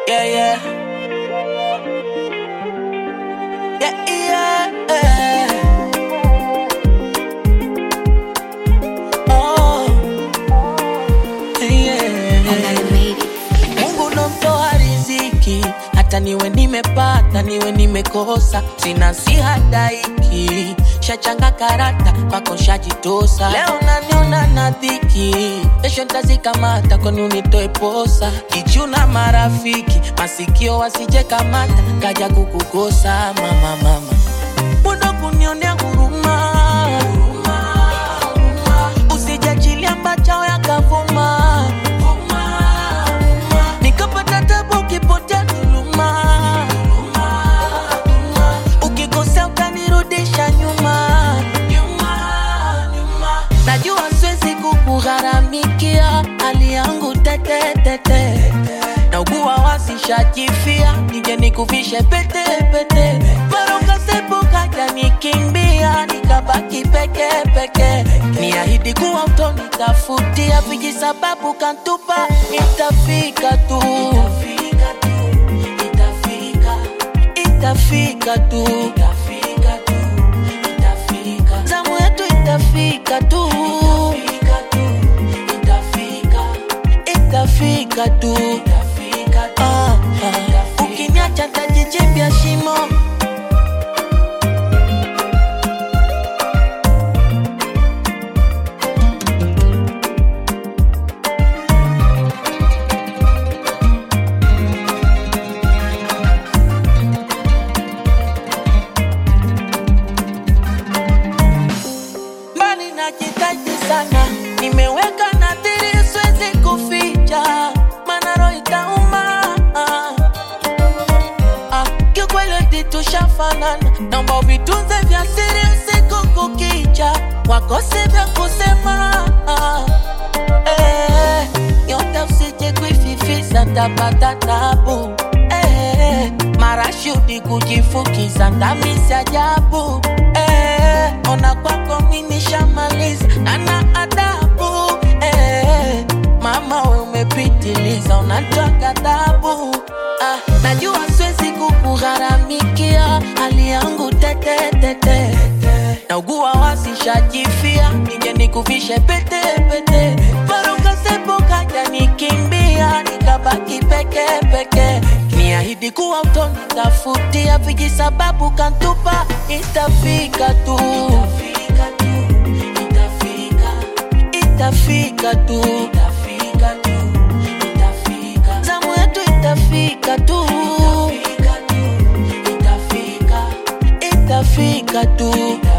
Yeah, yeah. Yeah, yeah. Oh, yeah. Mungu ndo mtoa riziki, hata niwe nimepata niwe nimekosa, sina si hadaiki, shachanga karata kwako shajitosa. Leo naniona na dhiki, kesho ntazikamata kwani unitoe posa. Kichuna marafiki, masikio wasije kamata, kaja kukukosa mama, mama Mbona kunionea huruma, usijachilia mbachao yakavuma nikapata tabu ukipotea dhuluma, ukikosea ukanirudisha nyuma. Najua siwezi kukugharamikia hali yangu tetetete, na ugua wasishajifia, nije nikuvishe pete pete. Baroka sepo kaja nikimbia, nikabaki peke peke. Niahidi kuwa utonitafutia viji sababu kantupa, itafika tu, itafika tu, zamu yetu itafika tu, itafika tu. Ah, ah. Ukiniacha ntajichimbia shimo mbali najitaji sana, nimeweka nadhiri siwezi kuficha, maana roho itauma. Ah, kiukweli tushafanana, naomba vitunze vya siri usiku kukicha, wakose vya kusema ah, eh, nyota usije kuififisa, tapata tabu eh, marashudi kujifukiza, ndamisi ajabu eh, ona kwako mimi shamaliza, nana adabu eh, mama we umepitiliza, unatoa ghadhabu ah, najua siwezi kukugharamikia hali yangu tetetete naugua wasishajifia, nije nikuvishe pete pete, baroka sepo kaja nikimbia, nikabaki peke peke, niahidi kuwa utonitafutia viji sababu kantupa, itafika tu, itafika tu, zamu yetu itafika tu, itafika tu.